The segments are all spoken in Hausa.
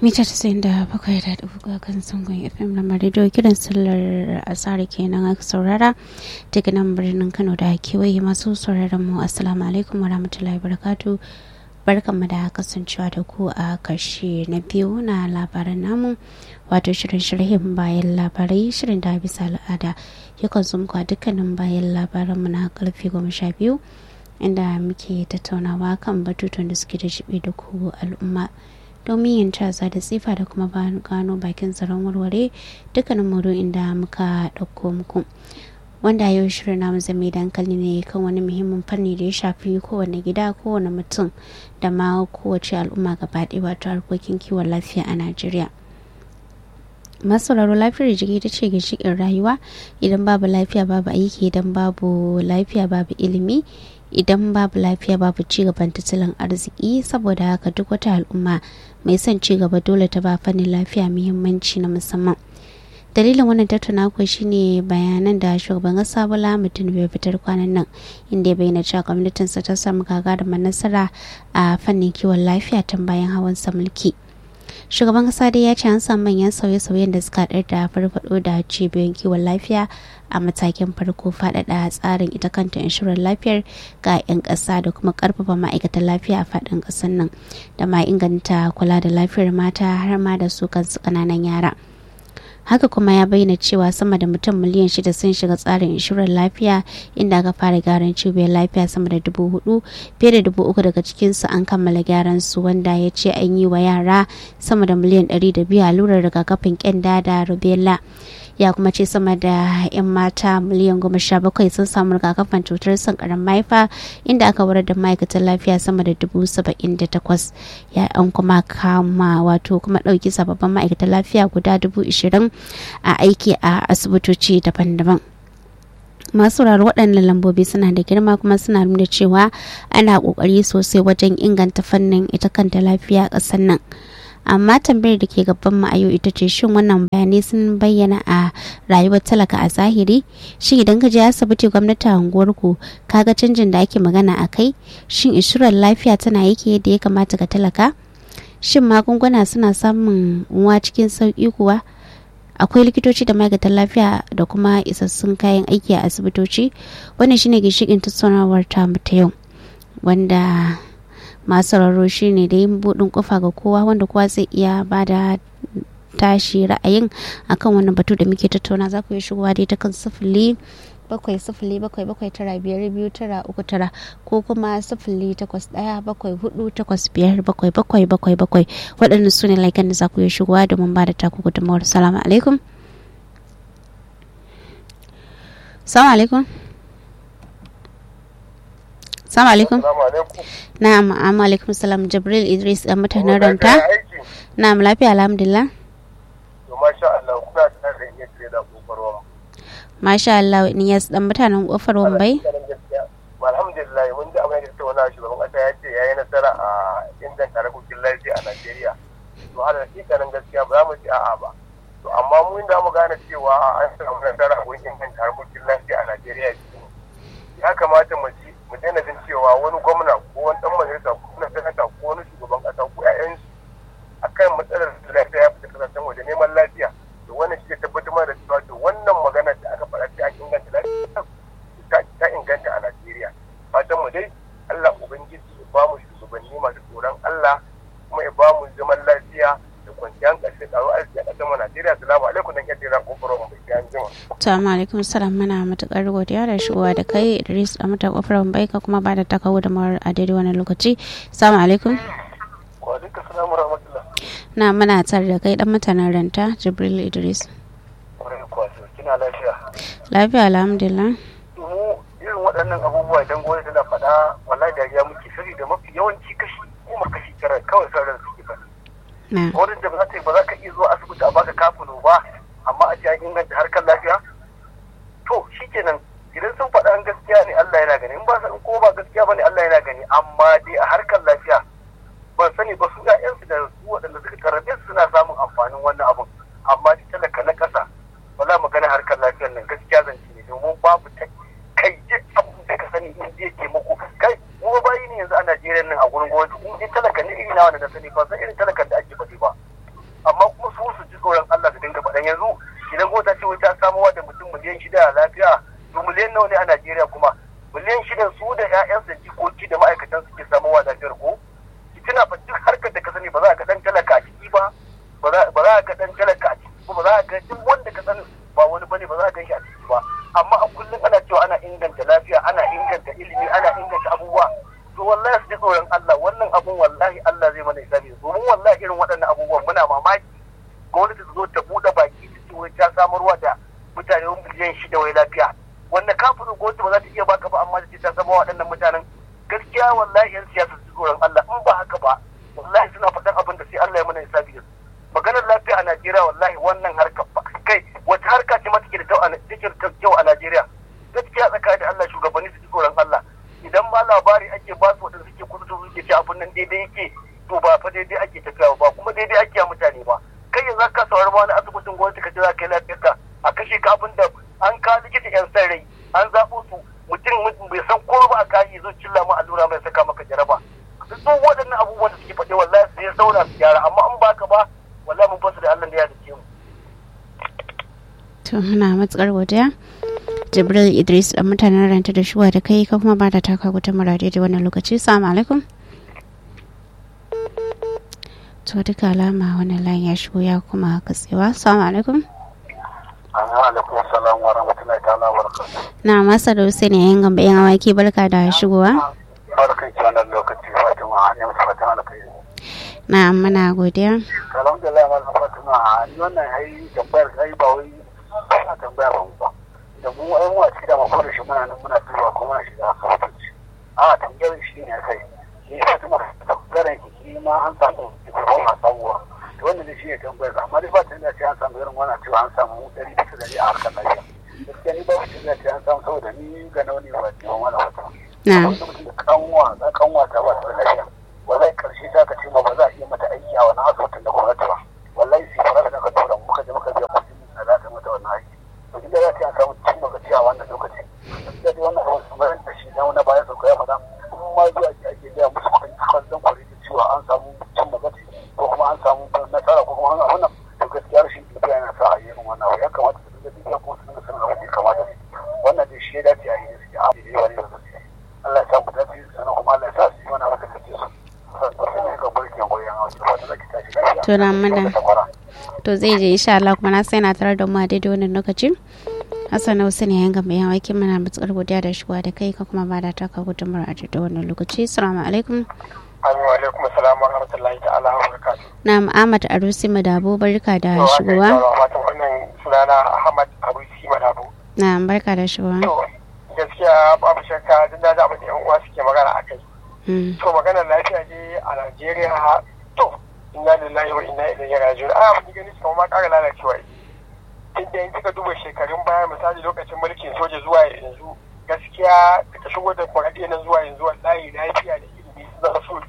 mita tasa'in da bakwai da ɗabuka kan sangon fm na marido kiran sallar asari kenan aka saurara daga nan birnin kano da kewaye masu sauraron mu assalamu alaikum wa rahmatullahi barakatu barkanmu da kasancewa da ku a karshe na biyu na labaran namu wato shirin shirhin bayan labarai shirin da bisa al'ada yakan zo muku a dukkanin bayan labaran mu na karfe goma sha biyu inda muke tattaunawa kan batutuwan da suke da shibe da ku al'umma domin yin casa da tsifa da kuma gano bakin tsaron warware dukkanin maudu'in da muka ɗauko muku wanda yau shirin namu zame dankali ne kan wani muhimmin fanni da ya shafi kowane gida kowane mutum da ma kowace al'umma gaba ɗaya wato harkokin kiwon lafiya a najeriya masauraro lafiyar jiki ta ce ginshiƙin rayuwa idan babu lafiya babu aiki idan babu lafiya babu ilimi idan babu lafiya babu cigaban tattalin arziki saboda haka duk wata al'umma mai son cigaba dole ta ba fannin lafiya muhimmanci na musamman dalilin wannan tattauna kuwa shine bayanan da shugaban kasa bola mutum bai fitar kwanan nan inda ya bayyana cewa gwamnatinsa ta samu gagarumar nasara a fannin kiwon lafiya tun bayan hawan sa mulki shugaban kasa dai ya ce an samu manyan sauye-sauyen da suka haɗar da farfaɗo da cibiyoyin kiwon lafiya a matakin farko faɗaɗa tsarin ita kanta inshorar lafiyar ga 'yan ƙasa da kuma ƙarfafa ma'aikatan lafiya a faɗin ƙasar nan da ma inganta kula da lafiyar mata har ma da su kansu ƙananan yara. haka kuma ya bayyana cewa sama da mutum miliyan shida sun shiga tsarin inshorar lafiya inda aka fara gyaran cibiyar lafiya sama da dubu hudu fiye da dubu uku daga cikinsu an kammala gyaran su wanda ya ce an yi wa yara sama da miliyan ɗari da biyu allurar rigakafin kyanda da rubella ya kuma ce sama da 'yan mata miliyan goma sha bakwai sun samu rigakafin cutar sankaran mahaifa inda aka warar da ma'aikatan lafiya sama da dubu saba'in da takwas ya an kuma kama wato kuma ɗauki sababbin ma'aikatan lafiya guda dubu ishirin a aiki a asibitoci daban-daban masu sauraro waɗannan lambobi suna da girma kuma suna nuna cewa ana ƙoƙari sosai wajen inganta fannin ita kanta lafiya a ƙasar nan. amma tambayar da ke gaban mu a yau ita ce shin wannan bayanai sun bayyana a rayuwar talaka a zahiri shin idan ka je asibiti gwamnati a unguwarku kaga canjin da ake magana a kai shin inshurar lafiya tana yake yadda ya kamata ga talaka shin magunguna suna samun uwa cikin sauki kuwa akwai likitoci da ma'aikatan lafiya da kuma isassun kayan aiki a asibitoci wannan shine ginshikin tattaunawar tamu ta yau wanda masu sauraro shi ne da yin buɗin kofa ga kowa wanda kowa zai iya ba da tashi ra'ayin akan wannan batu da muke tattauna za ku yi shigowa dai ta kan sifili bakwai sifili bakwai bakwai tara biyar biyu tara uku tara ko kuma sifili takwas ɗaya bakwai hudu takwas biyar bakwai bakwai bakwai bakwai waɗannan su ne laikan da za ku yi shigowa domin ba da taku gudunmawar salamu alaikum salamu alaikum Assalamu alaikum. Na'am, amma alaikum salam Jibril Idris dan mutanen Ranta. Na'am, lafiya alhamdulillah. To masha Allah kuna tare da iya da kofar wamba. Masha Allah ni yas dan mutanen kofar wambai. Alhamdulillah mun ji abin da ta wani shugaban kasa ya ce yayi nasara a inganta harkokin lafiya a Najeriya. To har hakikanin gaskiya ba za mu ci a'a ba. To amma mu inda mu gane cewa an samu nasara a inganta harkokin lafiya a Najeriya ya kamata mu ji mu daina jin cewa wani gwamna ko wani dan majalisa ko wani sanata ko wani shugaban kasa ko ƴaƴansu akan matsalar lafiya ya fita kasashen waje neman lafiya to wannan shi ke tabbatar mana da cewa to wannan magana da aka faɗa ta inganta lafiya ta inganta a Najeriya fatan mu dai Allah ubangiji ya ba mu shugabanni masu tsoron Allah kuma ya ba mu zaman lafiya da kwanciyar ƙarshe tsaro arziki a ƙasar mu Najeriya salamu alaikum dan yadda ran kofarin mu bai an jima Assalamu alaikum salam muna matukar godiya da shigowa da kai Idris a mata kofar bai ka kuma ba da takawo da mawar a daidai wani lokaci. Assalamu alaikum. Wa alaikum salam wa rahmatullah. Na muna tare da kai dan mutanen ranta Jibril Idris. Kwarai kwaso kina lafiya. Lafiya alhamdulillah. Mu irin waɗannan abubuwa idan gwamnati tana faɗa wallahi dariya muke sani da mafi yawanci kashi kuma kashi tara kawai sauran suke faɗa. Na. Gwamnati da ba za ta ba za ka iya zuwa asibiti a baka kafino ba amma a ce an inganta harkar lafiya to shikenan idan sun faɗa an gaskiya ne Allah yana gani in ba in ko ba gaskiya bane Allah yana gani amma dai a harkar lafiya ban sani ba su ƴaƴansu da su waɗanda suka karrabe su suna samun amfanin wannan abun amma dai talaka na ƙasa wala magana harkar lafiyar nan gaskiya zance ne domin babu ta kai duk abin da ka sani in zai taimako kai kuma bayi ne yanzu a Najeriya nan a gurin gwamnati in dai talaka ne iri na wanda na sani ba san irin talakan da ake faɗi ba amma kuma su su ji tsoron Allah su dinga faɗan yanzu idan ko ta ce wai ta samuwa da mutum miliyan shida a lafiya to miliyan nawa ne a Najeriya kuma miliyan shida su da 'ya'yansu da jikoki da ma'aikatan suke samuwa lafiyar ko tuna fa duk harkar da ka sani ba za ka dan talaka a ciki ba ba za ka dan talaka a ciki ba za ka duk wanda ka sani ba wani bane ba za ka gan shi a ciki ba amma a kullum ana cewa ana inganta lafiya ana inganta ilimi ana inganta abubuwa to wallahi su ji tsoron Allah wannan abun wallahi Allah zai mana hisabi domin wallahi irin waɗannan abubuwan muna mamaki gwamnati ta zo ta buɗe baki ta ce wai ta samarwa da mutane miliyan shida wai lafiya wanda kafin gwamnati ba za ta iya baka ba amma ta ce ta samarwa waɗannan mutanen gaskiya wallahi yan siyasa su tsoron Allah in ba haka ba wallahi suna faɗan abin da sai Allah ya mana hisabi da su maganar lafiya a Najeriya wallahi wannan harka kai wata harka ce ma take da take da kyau a Najeriya gaskiya tsakanin da Allah shugabanni su ji tsoron Allah idan ma labari ake ba su wadanda suke kudu su suke ce abin nan daidai yake to ba fa daidai ake tafiya ba kuma daidai ake a mutane ba kai yanzu ka saurari ma wani asibitin gwamnati ka ce za ka yi lafiyarka a kashe ka abin da an ka likita yan san rai an zaɓo su mutum bai san ko ba a kayi zo cilla ma allura mai saka maka jaraba duk waɗannan abubuwan da suke faɗi wallahi sai sauna su gyara amma in baka ba wallahi mun fasa da Allah da ya dace mu to muna matsakar godiya jibril idris da mutanen ranta da shuwa da kai ka kuma ba da taka guta murade da wannan lokaci salamu alaikum to duka alama wannan layin ya shigo ya kuma katsewa salamu alaikum alaikum salam wa rahmatullahi ta'ala wa barakatuh na masa da wasu ne yan gamba yan awaki barka da shigowa barkan ki wannan lokaci fatima an yi masa fatan alkhairi na muna godiya alhamdulillah malam fatima ni wannan ai tambayar kai ba wai ana tambayar ba da mu ai mu a cikin da mafi shi muna nan muna duba kuma muna shiga asibitoci a tambayar shi ne kai ni fatima tambayar ki shi ma an samu ko a samuwa to wannan ne shi ne tambayar amma dai ba ta da ce an samu irin wannan cewa an samu dari bisa dari a harkar lafiya gaskiya ni ba ta da ce an samu saboda ni ga nauni ba ce wani wata na kanwa na kanwa ta ba ta da lafiya wallahi karshe ta ka ce ma ba za a iya mata aiki a wani asibitin da gwamnati ba wallahi sai fara da ka tura muka je muka biya kuɗi da za ta mata wannan aiki to inda za ta samu cin lokaci a wannan lokaci gaskiya dai wannan abin kamar da shi na wani bayan sauka ya faɗa kuma ma zuwa ake ake biya musu kuɗin kwallon kwari da cewa an samu cin lokaci ko kuma an samu nasara ko kuma an wannan to gaskiya rashin bibiya yana sa a yi irin wannan abu ya kamata su dinga bibiya kuma su dinga sanin abin da ya kamata wannan dai shi ya dace a yi gaskiya a yi wani da gaskiya Allah ya sa mu dace sannan kuma Allah ya sa su yi wani abu da kake so to na mana to zai je insha Allah kuma na sai na tare da mu a daidai wannan lokacin Hassan Hausa ne yanga mai yawa kin mana mutsar godiya da shigowa da kai ka kuma ba da taka gudunmar a daidai wannan lokaci assalamu alaikum Amin wa alaikum assalam wa rahmatullahi ta'ala wa barakatuh. na Ahmad Arusi Madabo barka da shigowa Wato wannan sunana Ahmad Arusi Madabo. na barka da shigowa To gaskiya babu shakka duk da abin da yan uwa suke magana a kai. To maganar lafiya ne a Najeriya to inna lillahi wa inna ilaihi raji'un. A abin gani su ma ƙara lalacewa. Inda in kika duba shekarun baya misali lokacin mulkin soja zuwa yanzu gaskiya daga shigo da kwaɗe na zuwa yanzu wallahi lafiya da ilimi sun zama su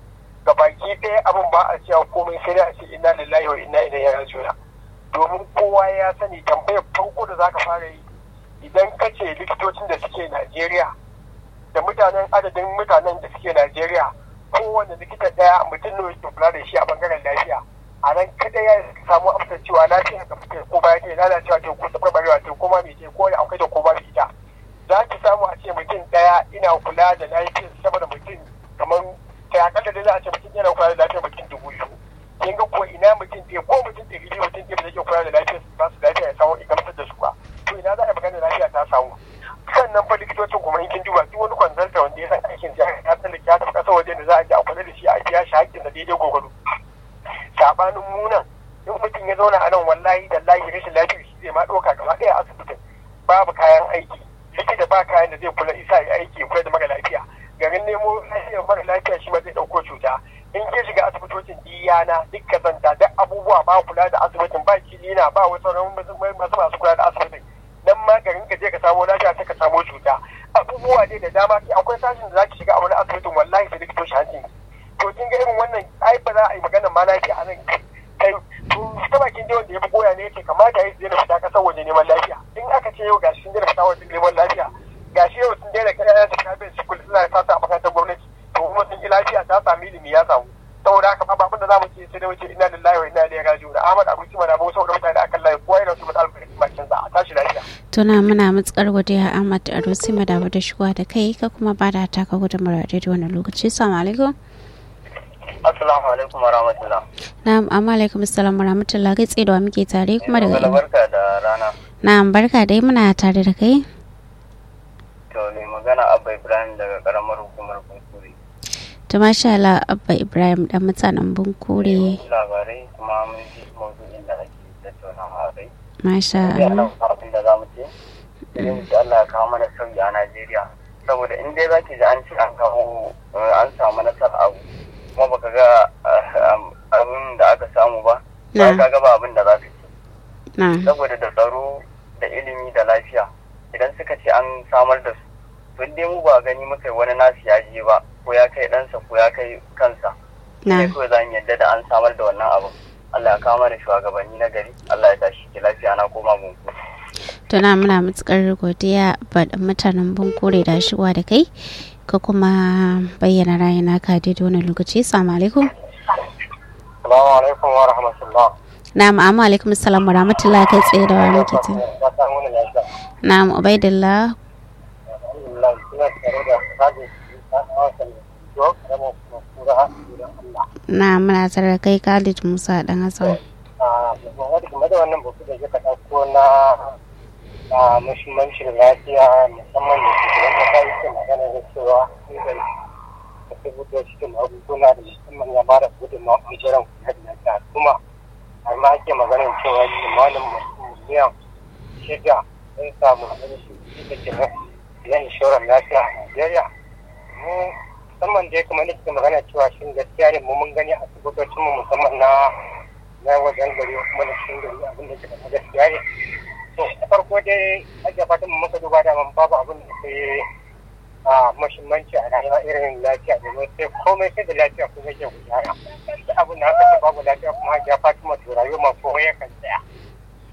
gabaki ɗaya abin ba a cewa komai sai dai a ce inna lillahi wa inna ilaihi raji'un. Domin kowa ya sani tambayar farko da zaka fara yi idan ka ce likitocin da suke Najeriya da mutanen adadin mutanen da suke Najeriya kowane likita daya mutum ne yake kula da shi a bangaren lafiya a nan kada ya samu amsar cewa lafiya ga mutum ko baya ke lalacewa ce ko tabarbarewa ce ko ma me ce ko akwai da ko ba ita za ki samu a ce mutum daya ina kula da lafiyar sama da mutum kamar ta akalla dai za a ce mutum yana kula da lafiyar mutum dubu biyu kin ga ko ina mutum ɗaya ko mutum ɗari biyu mutum ɗaya da zai kula da lafiyar ba su lafiya ya samu gamsar da su ba to ina za a yi magana lafiya ta samu sannan fa likitocin kuma in kin duba duk wani kwanzalta wanda ya san aikin sa ya san da ya tafi kasar waje da za a je a kula da shi a biya shi haƙƙin da daidai gogoro sabanin munan in mutum ya zauna a nan wallahi da lahi rashin lafiyar shi zai ma ɗauka gaba ɗaya a asibitin babu kayan aiki likita ba kayan da zai kula isa ya aiki kula da mara lafiya garin nemo lafiyar mara lafiya shi ma zai ɗauko cuta in ke shiga asibitocin diyana duk kazanta duk abubuwa ba kula da asibitin ba kilina ba wasu sauran masu masu kula da asibitin nan ma garin ka je ka samo lafiya sai ka samo cuta abubuwa ne da dama akwai sashin da zaki shiga a wani asibitin wallahi sai likitoci hancin to kin ga irin wannan ai ba za a yi maganar ma lafiya a nan kai to ta bakin dai wanda ya fi goya ne yake kamata ya daina fita kasar waje neman lafiya in aka ce yau gashi sun daina fita waje neman lafiya gashi yau sun daina kai su kafin su suna sa a makarantar gwamnati to kuma sun ki lafiya ta sami ilimi ya samu saboda haka babu abin da za mu ce sai da wuce ina lillahi wa ina ilaihi raji'un Ahmad Abuci mana ba saboda mutane akan layi kowa yana so mu alfa bakin sa a tashi lafiya tuna muna matsakar godiya Ahmad Arusi madamu da shigowa da kai ka kuma ba da taka gudunmawar da wannan lokaci assalamu alaikum Assalamu alaikum wa rahmatullah na'am amma alaikum assalam wa rahmatullah kai tsaye da wa muke tare kuma daga ina barka da rana na'am barka dai muna tare da kai to ne magana Abba Ibrahim daga karamar hukumar Kunkuri to masha Allah Abba Ibrahim dan mutanen Bunkure labarai kuma mun ji maudu'in da ake tattaunawa a kai masha sai Allah ana abin da za mu ce sai mu ce Allah ya kawo mana sauyi a Najeriya saboda in dai zaki ji an ce an kawo eh, an samu nasara abu kuma baka ga eh, am- abin da aka samu ba ba Na. ka ga ba abin da za ka ce na saboda da tsaro da ilimi da lafiya idan suka ce an samar da su to in dai mu ba gani muka yi wani nasu ya je ba ko ya kai ɗansa ko ya kai kansa na sai kawai za mu yadda da an samar da wannan abin Allah ya kawo mana shugabanni na gari Allah ya tashi ki lafiya na koma gunku tuna muna matukar godiya ba da mutanen Bunkure da shigowa da kai ka kuma bayyana rayuna ka daidai wannan lokaci assalamu alaikum Assalamu alaikum wa rahmatullah na'am amma alaikum assalam wa rahmatullah kai tsaye da wa muke tare na'am Ubaidillah na muna tare da kai Khalid Musa dan Hassan game da wannan batu da suka ɗauko na muhimmancin lafiya musamman da shugaban kasa yake magana da cewa inganta da tabbatar cikin magunguna da musamman ya bada gudunmawa ɓangaren kula da lafiya kuma har ma ake maganin cewa limanin miliyan shida sun samu da ke na inshorar lafiya a Najeriya. Mu musamman dai kuma nake magana cewa shin gaskiya ne mu mun gani a asibitocin mu musamman na na wajen gari kuma da cikin gari abin da ke da gaskiya ne. To da farko dai ajiya fatan mu muka duba da man babu abin da ke a mahimmanci a rayuwa irin lafiya domin sai komai sai da lafiya kuma ke gudana. Da abin da aka ce babu lafiya kuma ajiya fatima to rayuwa ma ko ya kan